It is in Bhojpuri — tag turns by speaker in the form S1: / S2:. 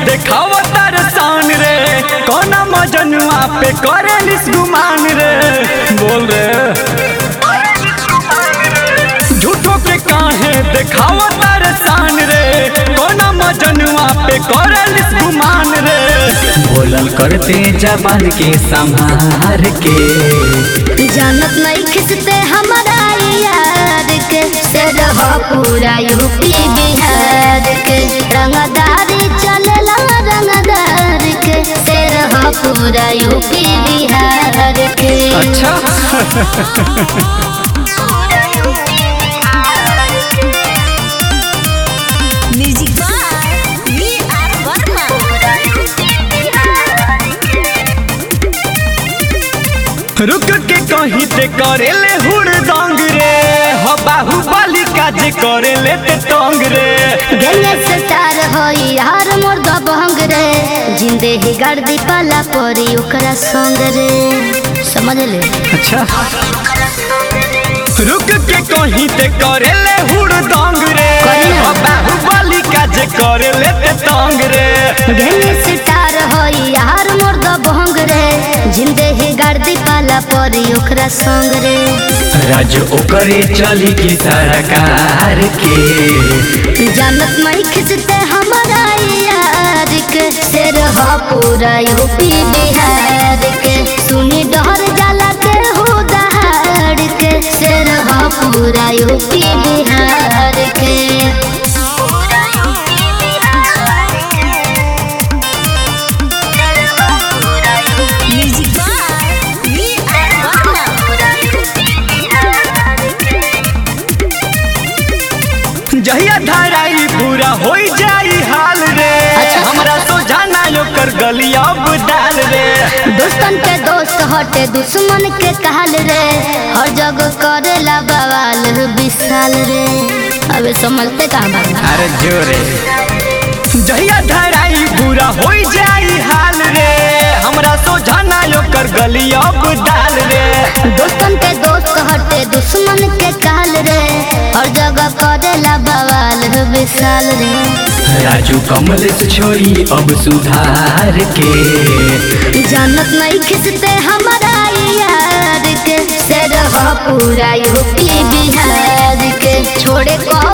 S1: देखावा तार शान रे कौना मजनुआ पे करेलिस गुमान रे बोल रे झूठो के काहे देखावा तार शान रे कौना मजनुआ पे करेलिस गुमान रे बोलल करते जबान के संभार के
S2: जानत नहीं खिसते हमारा यार के से रहो पूरा यूपी बिहार के रंगदारी चलेला रंगदार के से रहो पूरा यूपी बिहार के
S1: अच्छा
S2: music by V R Verma
S1: रुक के कहीं ते करेले हुड़दंग रे हो बाहुबली का जे करेले ते टंग रे
S2: गले से तार होई यार मोर दबंग रे जिंदे ही गर्दी पाला परी ओकरा संग रे समझ ले
S1: अच्छा रुक के कहीं ते करेले हुड़दंग रे
S2: करी ना।
S1: हो बाहुबली का जे करेले ते टंग रे
S2: गले से तार होई यार मोर दबंग रे जिंदे ही गर्दी पाला परी ओकरा संग रे
S1: राज ओकरे चली की सरकार के
S2: जानत नहीं खिंचते हमारा यार के से रहा पूरा यूपी बिहार के सुनी डर जाला के हो दहाड़ के से रहा पूरा यूपी बिहार के म्यूजिक बाय वी आर
S1: जहिया धराई पूरा होई जाई हाल रे
S2: अच्छा।
S1: हमरा सोझाना ओकर गली अब डाल रे
S2: दोस्तन के दोस्त हटे दुश्मन के कहल रे हर जगह करेला बवाल विशाल रे अबे समझते कहाँ बाबा
S1: अरे जोरे जहिया धराई पूरा होई जाई हाल रे हमरा सोझाना ओकर गली अब डाल रे
S2: दोस्तन के दोस्त हटे दुश्मन के कहल रे हर जगह करेला बवाल विशाल रे
S1: राजू कमल से छोड़ी अब सुधार के
S2: जानत नहीं खिंचते हमारा यार के से रहा पूरा यूपी बिहार के छोड़े को